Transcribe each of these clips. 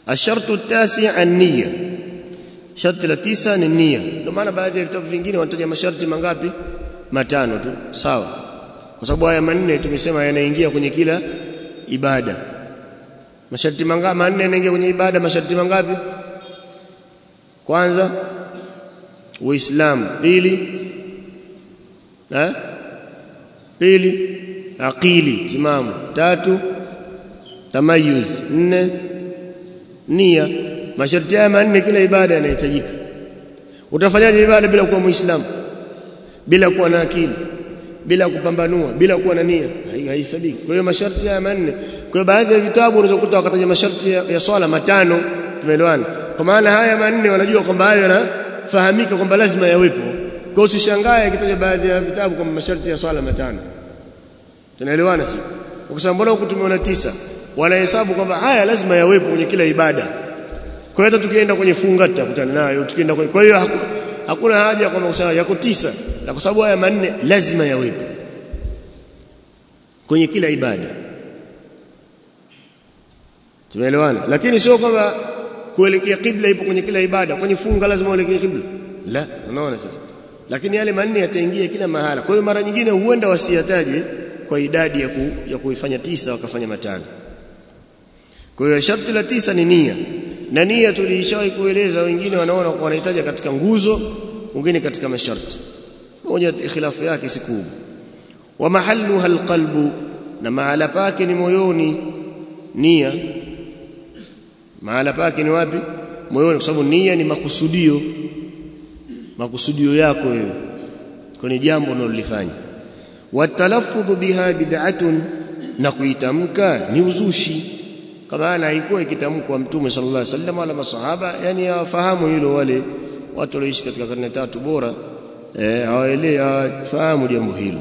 ashartu tasi an-niyya sharti la tisa ni nia ndio maana baadhi ya vitabu vingine wanataja masharti mangapi matano tu sawa kwa sababu haya manne tumesema yanaingia kwenye kila ibada masharti mangapi manne yanaingia kwenye ibada masharti mangapi kwanza uislamu pili eh pili aqili timamu tatu tamayuz nne nia masharti haya manne kila ibada yanahitajika utafanyaje ibada bila kuwa muislamu bila kuwa na akili bila kupambanua bila kuwa na nia haisabiki kwa hiyo masharti haya manne kwa hiyo baadhi ya vitabu unaweza kukuta wakataja masharti ya, ya swala matano tumeelewana kwa maana haya manne wanajua kwamba hayo yanafahamika kwamba lazima yawepo kwa hiyo usishangae akitaja baadhi ya vitabu kwamba masharti ya swala matano tunaelewana sio ukisema mbona huku tumeona tisa wanahesabu kwamba haya lazima yawepo kwenye kila ibada kwa hiyo hata tukienda kwenye funga tutakutana nayo tukienda kwenye kwa hiyo haku, hakuna haja kwamba kusema yako tisa na kwa sababu haya manne lazima yawepo kwenye kila ibada tumeelewana lakini sio kwamba kuelekea kibla ipo kwenye kila ibada kwenye funga lazima uelekee kibla la unaona sasa lakini yale manne yataingia kila mahala kwa hiyo mara nyingine huenda wasiyataje kwa idadi ya, ku, ya kuifanya tisa wakafanya matano kwa hiyo sharti la tisa ni nia na nia tuliishawahi kueleza wengine wanaona wanahitaji katika nguzo wengine katika masharti moja ikhilafu yake si kubwa wa mahalluha alqalbu na mahala pake ni moyoni nia mahala pake ni wapi moyoni kwa sababu nia ni makusudio makusudio yako wewe kwenye jambo unalolifanya watalaffudhu biha bid'atun na kuitamka ni uzushi kama ana haikuwa ikitamkwa mtume sallallahu alaihi wasallam wala masahaba yani hawafahamu hilo wale watu walioishi katika karne tatu bora eh hawaelewi hawafahamu jambo hilo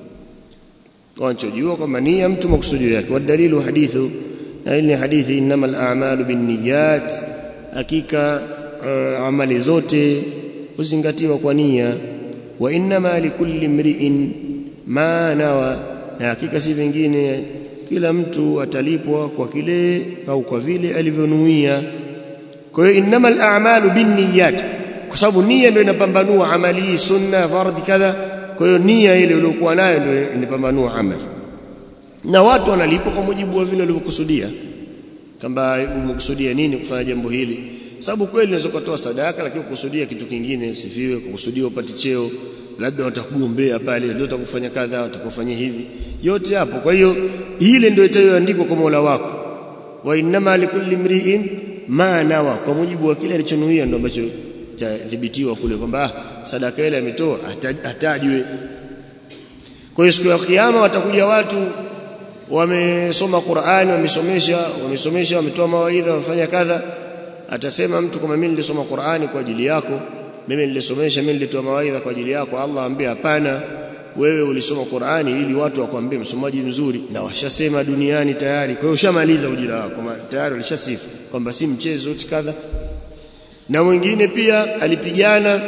wanachojua kwamba nia mtu makusudio yake wadalilu hadithu na ile hadithi innamal a'malu binniyat hakika uh, amali zote huzingatiwa kwa nia wa innama likulli mri'in ma nawa na hakika si vingine kila mtu atalipwa kwa kile au kwa vile alivyonuia kwa hiyo innamal a'malu binniyat kwa sababu nia ndio inapambanua amali sunna fardhi kadha kwa hiyo nia ile uliyokuwa nayo ndio inapambanua amali na watu wanalipwa kwa mujibu wa vile walivyokusudia kama umekusudia nini kufanya jambo hili sababu kweli unaweza kutoa sadaka lakini kukusudia kitu kingine usifiwe kukusudia upate cheo labda watakugombea pale ndio utakufanya kadha utakufanyia hivi yote hapo kwa hiyo ile ndio itayoandikwa kwa Mola wako wa innama likulli mri'in ma nawa kwa mujibu wa kile alichonuia ndio ambacho itadhibitiwa kule kwamba ah, sadaka ile ametoa atajwe kwa hiyo siku ya kiyama watakuja watu wamesoma Qur'ani wamesomesha wamesomesha wametoa mawaidha wamefanya kadha atasema mtu kama mimi nilisoma Qur'ani kwa ajili yako mimi nilisomesha mimi nilitoa mawaidha kwa ajili yako Allah ambie hapana wewe ulisoma Qur'ani ili watu wakwambie msomaji mzuri na washasema duniani tayari kwa hiyo ushamaliza ujira wako tayari walishasifu kwamba si mchezo kadha na mwingine pia alipigana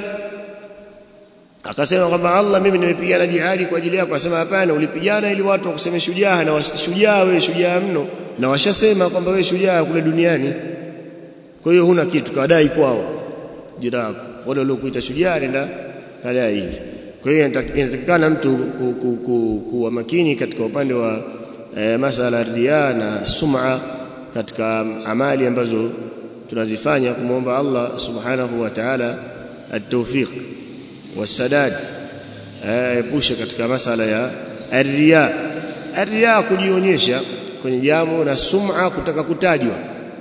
akasema kwamba Allah mimi nimepigana jihadi kwa ajili yako akasema hapana ulipigana ili watu wakuseme shujaa na shujaa wewe shujaa mno na washasema kwamba wewe shujaa kule duniani kwa hiyo huna kitu kadai kwao jira wale waliokuita shujaa nenda kadai hivi kwa hiyo inatakikana mtu kuwa ku, ku, ku, makini katika upande wa e, masala riya na sum'a katika amali ambazo tunazifanya kumwomba Allah subhanahu wa ta'ala at-tawfiq wasadad epusha katika masala ya riya riya kujionyesha kwenye jambo na sum'a kutaka kutajwa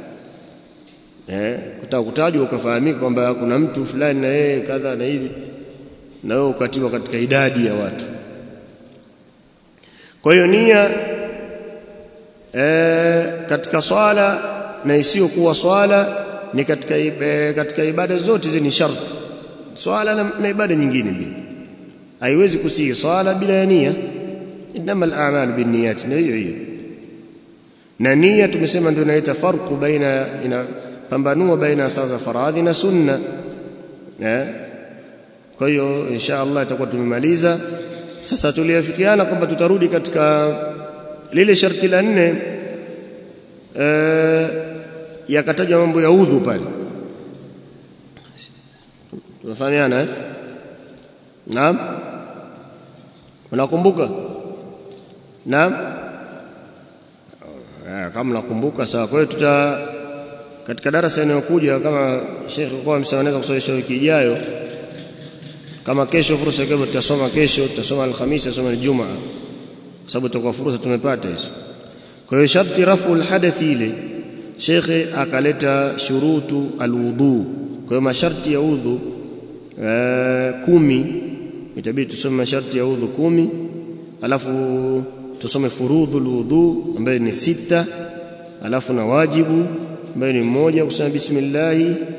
eh kutaka kutajwa ukafahamika kwamba kuna mtu fulani na yeye kadha na hivi na wewe ukatiwa katika idadi ya watu kwa hiyo nia e, katika swala na isiyokuwa swala ni katika e, katika ibada zote hizi ni sharti swala na, na ibada nyingine mbili haiwezi kusihi swala bila ya nia inama al-a'mal binniyat na hiyo hiyo na nia tumesema ndio inaita farqu baina ina pambanua baina sasa faradhi na sunna eh kwa hiyo insha Allah itakuwa tumemaliza sasa tuliafikiana kwamba tutarudi katika lile sharti la nne e, yakatajwa mambo ya udhu pale tunafahamiana eh naam unakumbuka naam kama nakumbuka sawa kwa hiyo tuta katika darasa inayokuja kama Sheikh kwa msawaneza kusomesha wiki ijayo kama kesho fursa kwa tutasoma kesho tutasoma alhamisi tutasoma aljumaa kwa sababu tutakuwa fursa tumepata hizo kwa hiyo sharti rafu alhadathi ile Sheikh akaleta shurutu alwudu kwa hiyo masharti ya udhu kumi itabidi tusome masharti ya udhu kumi alafu tusome furudhu alwudu ambayo ni sita alafu na wajibu ambayo ni mmoja kusema bismillah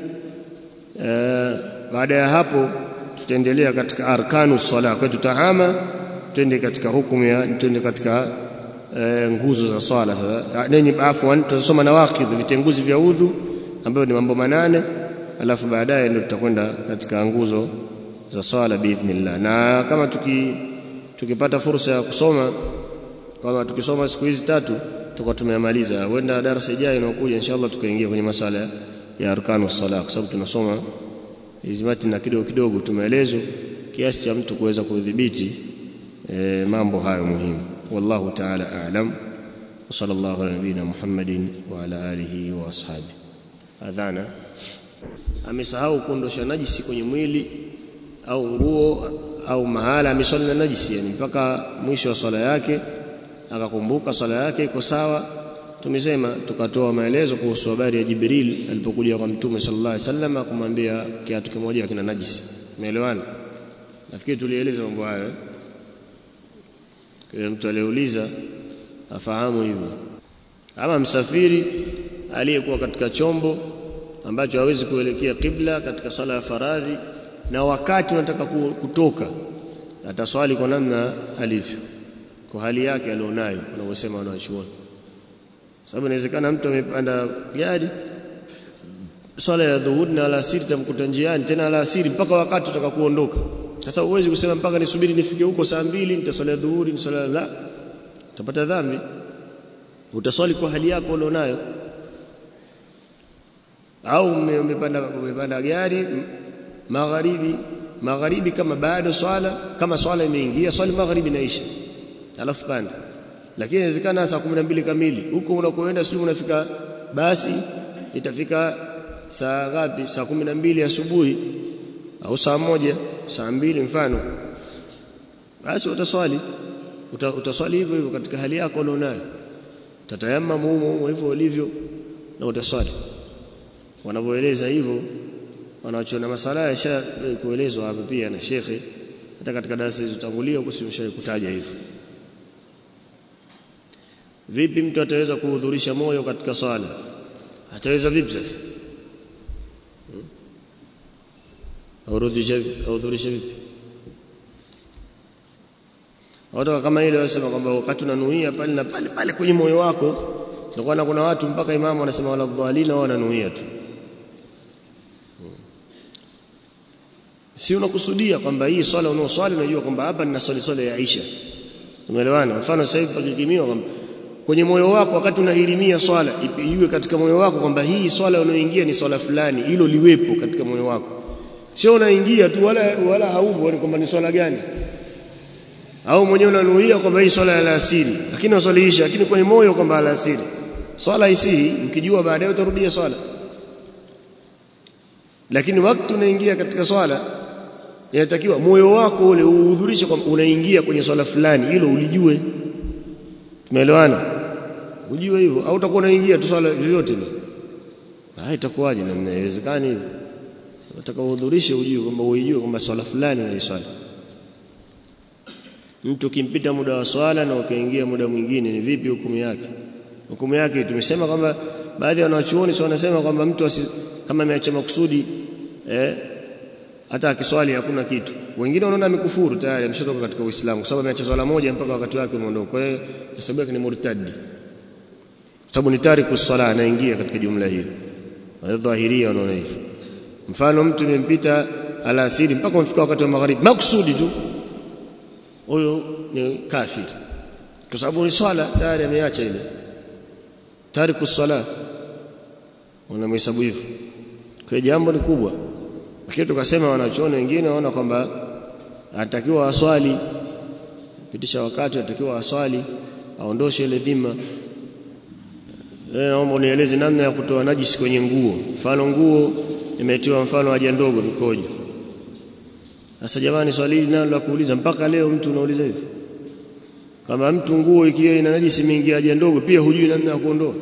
baada ya hapo tutaendelea katika arkanu sala kwa tutahama twende katika hukumu ya twende katika e, nguzo za swala sasa nini afwan tutasoma nawaqidh vitenguzi vya udhu ambayo ni mambo manane alafu baadaye ndio tutakwenda katika nguzo za swala biidhnillah na kama tuki tukipata fursa ya kusoma kama tukisoma siku hizi tatu tutakuwa tumemaliza huenda darasa ijayo inayokuja inshallah tukaingia kwenye masala ya arkanu sala kwa sababu tunasoma hizi na kidogo kidogo tumeelezo kiasi cha mtu kuweza kudhibiti e, mambo hayo muhimu wallahu ta'ala a'lam wa sallallahu ala nabina muhammadin wa ala alihi wa ashabi adhana amesahau kuondosha najisi kwenye mwili au nguo au mahala ameswali na najisi yani mpaka mwisho wa swala yake akakumbuka swala yake iko sawa tumesema tukatoa maelezo kuhusu habari ya Jibril alipokuja kwa Mtume sallallahu alaihi wasallam kumwambia kiatu kimoja kina najisi umeelewana nafikiri tulieleza mambo hayo kwa mtu aliyeuliza afahamu hivyo ama msafiri aliyekuwa katika chombo ambacho hawezi kuelekea kibla katika sala ya faradhi na wakati unataka kutoka ataswali kwa namna alivyo kwa hali yake alionayo wanavyosema wanachuoni sababu inawezekana mtu amepanda gari swala ya dhuhuri na alasiri tamkuta njiani tena alasiri mpaka wakati utaka kuondoka sasa huwezi kusema mpaka nisubiri nifike huko saa mbili nitaswali dhuhuri niswali la utapata dhambi utaswali kwa hali yako ulionayo au umepanda umepanda gari magharibi magharibi kama bado swala kama swala imeingia swali magharibi naisha alafu panda lakini inawezekana saa 12 kamili huko unakoenda sijui unafika basi itafika saa ngapi saa 12 asubuhi au saa moja saa mbili mfano basi utaswali Uta, utaswali hivyo hivyo katika hali yako ulionayo tatayamma mumo hivyo ulivyo na utaswali wanavyoeleza hivyo wanaochona masala yasha kuelezwa hapa pia na shekhe hata katika darasa zilizotangulia huko simshawahi kutaja hivyo vipi mtu ataweza kuhudhurisha moyo katika swala ataweza vipi sasa aurudhisha audhurisha vipi watu kama ile wasema kwamba wakati unanuia pale na pale pale kwenye moyo wako ndio kuna watu mpaka imamu anasema wala dhalina wao wananuia tu si unakusudia kwamba hii swala unaoswali unajua kwamba hapa nina swali swala ya Aisha umeelewana mfano sasa hivi pakikimiwa kwamba kwenye moyo wako wakati unahirimia swala iwe katika moyo wako kwamba hii swala unayoingia ni swala fulani hilo liwepo katika moyo wako sio unaingia tu wala wala haupo ni kwamba ni swala gani au mwenyewe unanuia kwamba hii swala ya alasiri lakini uswaliisha lakini kwenye moyo kwamba alasiri swala isihi ukijua baadaye utarudia swala lakini wakati unaingia katika swala inatakiwa moyo wako ule uhudhurishe kwamba unaingia kwenye swala fulani hilo ulijue tumeelewana ujue hivyo au utakuwa unaingia tu swala yoyote ni ah itakuwaje na inawezekana hivyo unataka uhudhurishe ujue kwamba uijue kwamba swala fulani unaiswali mtu kimpita muda wa swala na ukaingia muda mwingine ni vipi hukumu yake hukumu yake tumesema kwamba baadhi ya wanachuoni wanasema kwamba mtu asi, kama ameacha makusudi eh hata akiswali hakuna kitu wengine wanaona amekufuru tayari ameshatoka katika Uislamu kwa sababu ameacha swala moja mpaka wakati wake umeondoka kwa hiyo hesabu yake ni murtadi kwa sababu ni tariku swala anaingia katika jumla hiyo wadhahiria wanaona hivyo mfano mtu imempita alasiri mpaka umefika wakati wa magharibi makusudi tu huyo ni kafiri kwa sababu ni swala tayari ameacha ile tariku swala unamhesabu hivyo kwa jambo ni kubwa lakini tukasema wanachuoni wengine waona kwamba anatakiwa aswali pitisha wakati anatakiwa aswali aondoshe ile dhima leo naomba unieleze namna ya kutoa najisi kwenye nguo mfano nguo imetiwa mfano haja ndogo mikojo sasa jamani swali hili nalo la kuuliza mpaka leo mtu unauliza hivi kama mtu nguo ikiwa ina najisi mingi haja ndogo pia hujui namna ya kuondoa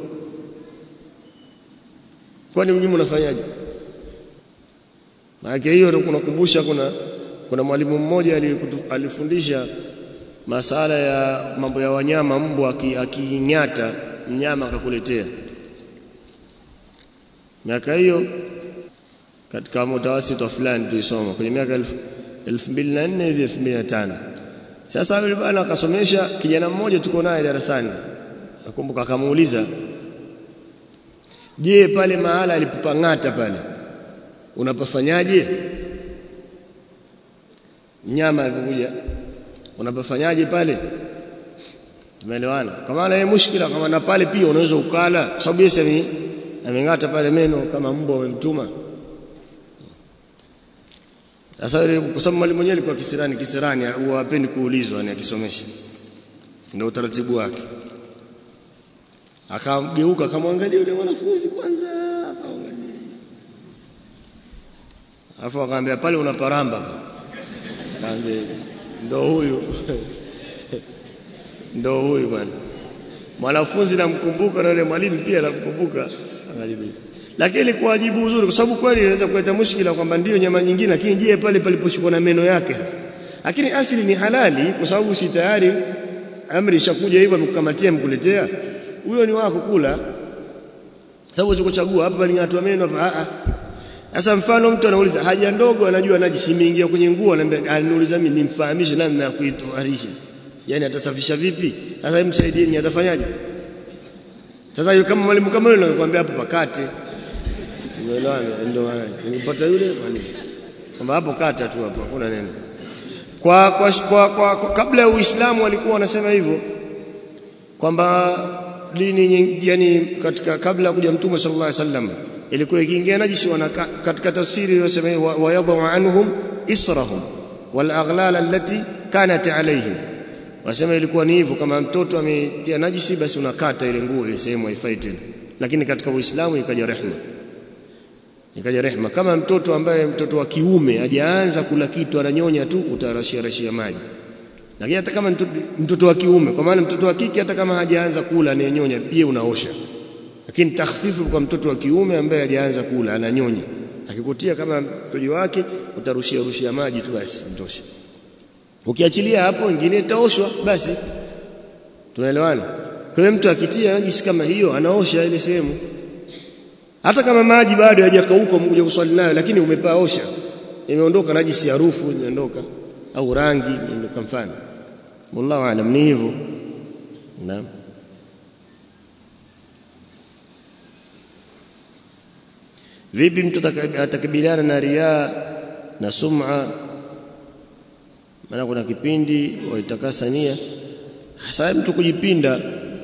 kwani mnyume unafanyaje maana hiyo kunakumbusha kuna kuna mwalimu mmoja alifundisha masala ya mambo ya wanyama mbwa akinyata mnyama akakuletea miaka hiyo katika mutawasito fulani tulisoma kwenye miaka 2004 hivi 2005 sasa yule bwana akasomesha kijana mmoja tuko naye darasani nakumbuka akamuuliza je pale mahala alipopangata pale unapafanyaje nyama alipokuja unapafanyaje pale tumeelewana kama na mushkila kama na pale pia unaweza ukala kwa sababu yeye amengata pale meno kama mbwa amemtuma sasa kwa sababu mwalimu mwenyewe alikuwa kisirani kisirani huwa hapendi kuulizwa ni akisomesha ndio utaratibu wake akamgeuka akamwangalia yule mwanafunzi kwanza akaangalia afu akamwambia pale unaparamba akamwambia ndo huyu ndo huyu bwana mwanafunzi namkumbuka na yule mwalimu pia namkumbuka akajibu lakini ilikuwa jibu uzuri kwa sababu kweli inaweza kuleta mushkila kwamba ndio nyama nyingine lakini je pale paliposhikwa na meno yake sasa lakini asili ni halali kwa sababu si tayari amri ishakuja hivyo amekukamatia mkuletea huyo ni wako kula sababu uchokuchagua hapa palingatwa meno hapa a sasa mfano mtu anauliza haja ndogo anajua najisi imeingia kwenye nguo ananiambia ananiuliza mimi nimfahamishe namna ya kuitoarisha yani atasafisha vipi sasa hebu msaidieni atafanyaje sasa yule kama mwalimu kama yule anakuambia hapo pakate umeelewana ndio ningepata yule mwalimu kwamba hapo kata tu hapo hakuna neno kwa, kwa, kwa, kwa, kwa kabla ya Uislamu walikuwa wanasema hivyo kwamba dini yani katika kabla ya kuja mtume sallallahu alaihi wasallam ilikuwa ikiingia najisi wanaka, katika tafsiri iliyosema wa yadhu anhum israhum wal aghlal allati kanat alaihim wasema ilikuwa ni hivyo kama mtoto ametia najisi basi unakata ile nguo ile sehemu haifai tena lakini katika uislamu ikaja rehma ikaja rehma kama mtoto ambaye mtoto wa kiume hajaanza kula kitu ananyonya tu utarashia rashia maji lakini hata kama mtoto, mtoto wa kiume kwa maana mtoto wa kike hata kama hajaanza kula ananyonya pia unaosha lakini takhfifu kwa mtoto wa kiume ambaye hajaanza kula ananyonya akikutia kama mtoto wake utarushia rushia maji tu basi mtosha ukiachilia hapo wengine itaoshwa basi tunaelewana kwa hiyo mtu akitia najisi kama hiyo anaosha ile sehemu hata kama maji bado hayajakauka umekuja kuswali nayo lakini umepaosha imeondoka najisi harufu imeondoka au rangi imeondoka mfano wallahu aalam ni hivyo naam vipi mtu atakabiliana na riaa na sum'a maana kuna kipindi waitakasa nia hasa mtu kujipinda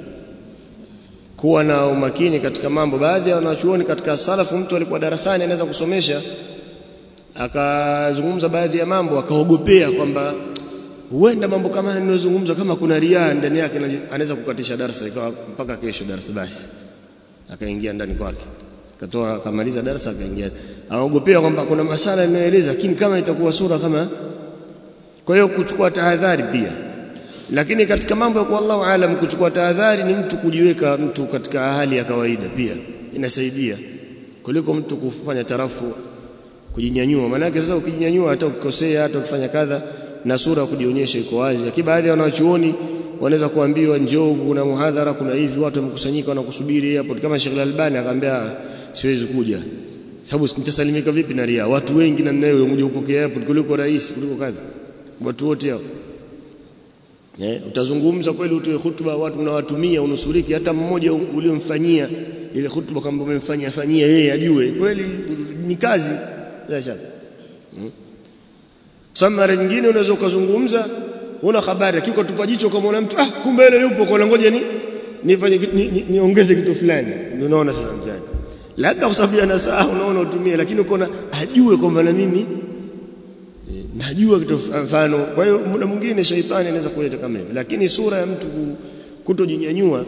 kuwa na umakini katika mambo baadhi ya wanachuoni katika salafu mtu alikuwa darasani anaweza kusomesha akazungumza baadhi ya mambo akaogopea kwamba huenda mambo kama ninayozungumza kama kuna riaa ndani yake anaweza kukatisha darasa ikawa mpaka kesho darasa basi akaingia ndani kwake akatoa akamaliza darasa akaingia anaogopea kwamba kuna masala inayoeleza lakini kama itakuwa sura kama kwa hiyo kuchukua tahadhari pia lakini katika mambo ya kwa Allahu aalam kuchukua tahadhari ni mtu kujiweka mtu katika hali ya kawaida pia inasaidia kuliko mtu kufanya tarafu kujinyanyua maana sasa ukijinyanyua hata ukikosea hata ukifanya kadha na sura kujionyesha iko wazi lakini baadhi ya wanachuoni wanaweza kuambiwa njoo kuna muhadhara kuna hivi watu wamekusanyika wanakusubiri hapo kama Sheikh Al-Albani akamwambia siwezi kuja sababu nitasalimika vipi na ria watu wengi na nayo unakuja kupokea hapo kuliko rais kuliko kadha watu wote hao eh utazungumza kweli utoe hutuba watu unawatumia unusuriki hata mmoja uliomfanyia ile hutuba kama umemfanyia fanyia yeye ajue kweli ni kazi bila shaka hmm. Samara nyingine unaweza ukazungumza una habari kiko tupa jicho kama una mtu ah kumbe ile yupo kwa ngoja ni nifanye niongeze ni, ni kitu fulani unaona sasa mtani labda kwa sababu anasahau unaona utumie lakini ukoona ajue kwamba na mimi najua kitu mfano kwa hiyo muda mwingine shaitani anaweza kuleta kama hivi lakini sura ya mtu kutojinyanyua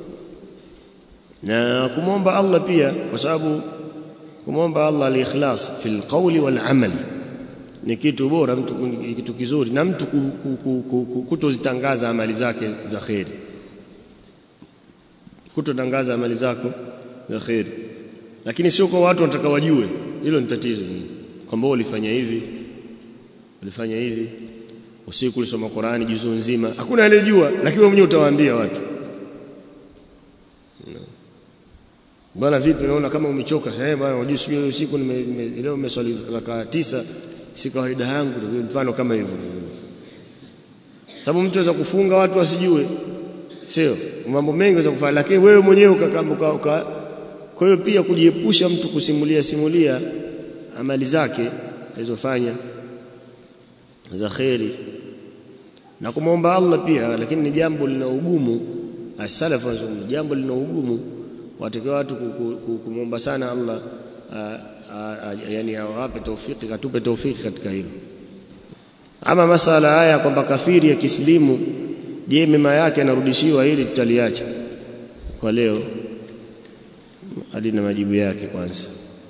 na kumwomba Allah pia kwa sababu kumwomba Allah al-ikhlas fil qawli wal amal ni kitu bora mtu kitu kizuri na mtu kutozitangaza amali zake za khairi kutotangaza amali zako za khairi lakini sio kwa watu wanataka wajue hilo ni tatizo kwamba ulifanya hivi ulifanya hivi usiku ulisoma Qur'ani juzu nzima hakuna anayejua lakini wewe mwenyewe utawaambia watu bwana vipi unaona kama umechoka eh bwana unajua sio usiku leo nimeswali raka tisa si kawaida yangu mfano kama hivyo sababu mtu anaweza kufunga watu wasijue sio mambo mengi anaweza kufanya lakini wewe mwenyewe ukakambuka uka kwa hiyo pia kujiepusha mtu kusimulia simulia amali zake alizofanya za khairi na kumwomba Allah pia lakini ni jambo lina ugumu as-salaf wanasema jambo lina ugumu watakiwa watu kumwomba sana Allah yani awape taufiki katupe taufiki katika hilo ama masala haya kwamba kafiri ya kislimu je mema yake anarudishiwa hili tutaliacha kwa leo hadi na majibu yake kwanza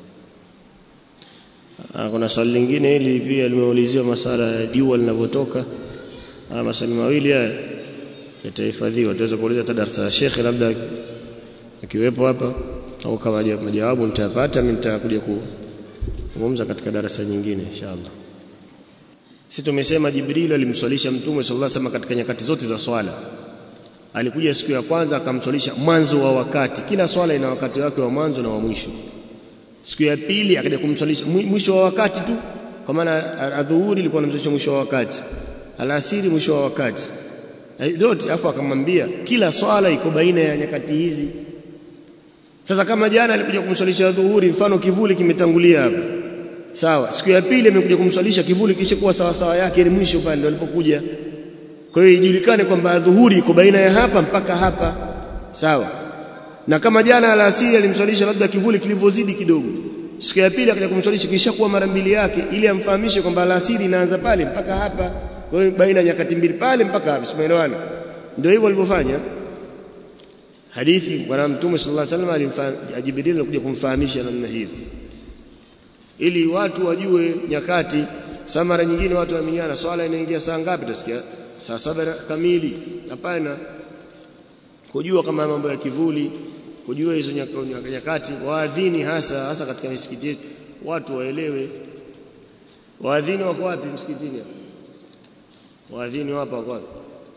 kuna swali lingine hili pia limeuliziwa masala ya jua linavyotoka maswali mawili haya yatahifadhiwa tutaweza kuuliza hata darasa la shekhe labda akiwepo hapa au kama majawabu nitayapata mimi nitakuja kuzungumza katika darasa nyingine inshallah sisi tumesema Jibril alimswalisha mtume sallallahu alaihi wasallam katika nyakati zote za swala alikuja siku ya kwanza akamswalisha mwanzo wa wakati kila swala ina wakati wake wa mwanzo na wa mwisho siku ya pili akaja kumswalisha mwisho wa wakati tu kwa maana adhuhuri ilikuwa anamswalisha mwisho wa wakati alasiri mwisho wa wakati yote afu akamwambia kila swala iko baina ya nyakati hizi sasa kama jana alikuja kumswalisha dhuhuri mfano kivuli kimetangulia hapa sawa siku ya pili amekuja kumswalisha kivuli kisha kuwa sawa sawa yake ni mwisho pale ndio alipokuja kwa hiyo ijulikane kwamba dhuhuri iko baina ya hapa mpaka hapa sawa na kama jana alasiri alimswalisha labda kivuli kilivyozidi kidogo siku ya pili akaja kumswalisha kisha kuwa mara mbili yake ili amfahamishe kwamba alasiri inaanza pale mpaka hapa kwa hiyo baina ya nyakati mbili pale mpaka hapa simeelewana ndio hivyo walivyofanya hadithi bwana mtume sallallahu alaihi wasallam Jibril alikuja kumfahamisha namna hiyo ili watu wajue nyakati saa mara nyingine watu wamenyana swala inaingia saa ngapi utasikia saa saba kamili hapana kujua kama mambo ya kivuli kujua hizo nyakati waadhini hasa hasa katika misikiti yetu watu waelewe waadhini wako wapi msikitini hapa waadhini wapo wako wapi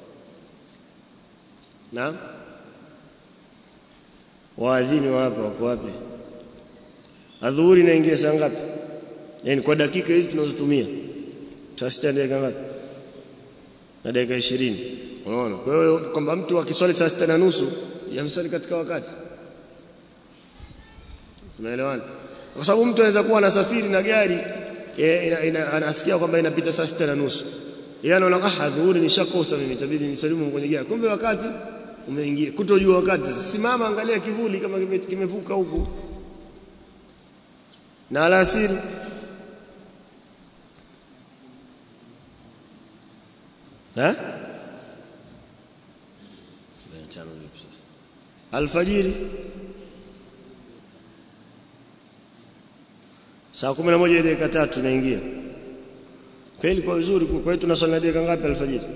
naam waadhini wapo wako wapi adhuhuri inaingia saa ngapi yani kwa dakika hizi tunazotumia saa sita dakika ngapi na dakika 20 unaona kwa hiyo kwamba mtu akiswali saa sita na nusu yamswali katika wakati unaelewana kwa sababu mtu anaweza kuwa anasafiri na gari anasikia kwamba inapita saa sita na nusu yeye anaona ah adhuhuri nishakosa mimi itabidi nisalimu kwenye gari kumbe wakati umeingia kutojua wakati simama angalia kivuli kama kimevuka huku na alasiri ha alfajiri saa kumi na moja dakika tatu naingia kweli kwa vizuri kwa hiyo tunaswali dakika ngapi alfajiri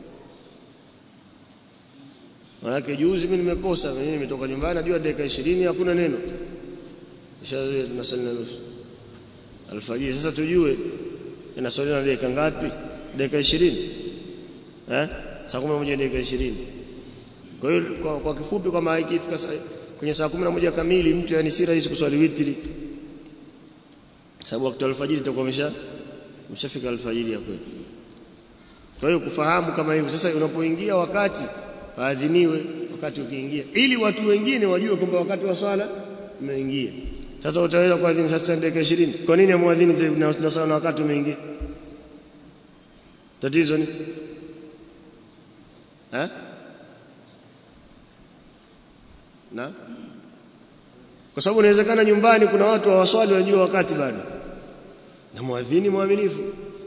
Maana juzi mimi nimekosa mimi nimetoka nyumbani najua dakika 20 hakuna neno. Kisha tunasali na nusu. Alfajiri sasa tujue inaswali na dakika ngapi? Dakika 20. Eh? Saa 11 dakika 20. Kwa hiyo kwa, kwa kifupi kama ikifika kwenye saa 11 kamili mtu yani si rahisi kuswali witri. Sababu wakati wa alfajiri itakuwa umesha umeshafika alfajiri ya kweli. Kwa hiyo kufahamu kama hivyo sasa unapoingia wakati waadhiniwe wakati ukiingia ili watu wengine wajue kwamba wakati wa swala umeingia sasa utaweza kuadhini sasa dakika 20 kwa nini amwadhini na swala wakati umeingia tatizo ni eh na kwa sababu inawezekana nyumbani kuna watu hawaswali wajua wakati bado na muadhini mwaminifu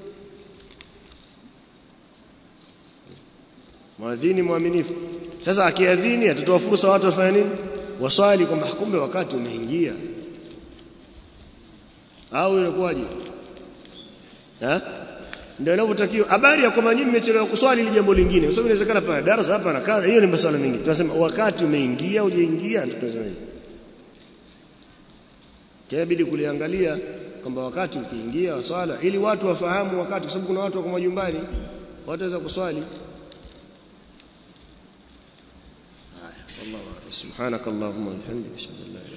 muadhini mwaminifu sasa akiadhini atatoa fursa watu wafanye nini waswali kwamba kumbe wakati umeingia au inakuwaje eh ndio inavyotakiwa habari ya kwamba nyinyi mmechelewa kuswali ni jambo lingine kwa sababu inawezekana pana darasa hapa na kaza hiyo ni masuala mengi tunasema wakati umeingia hujaingia ndio tunasema hivi inabidi kuliangalia kwamba wakati ukiingia wa swala ili watu wafahamu wakati kwa sababu kuna watu wako majumbani wataweza kuswali والله سبحانك اللهم وبحمدك اشهد ان لا اله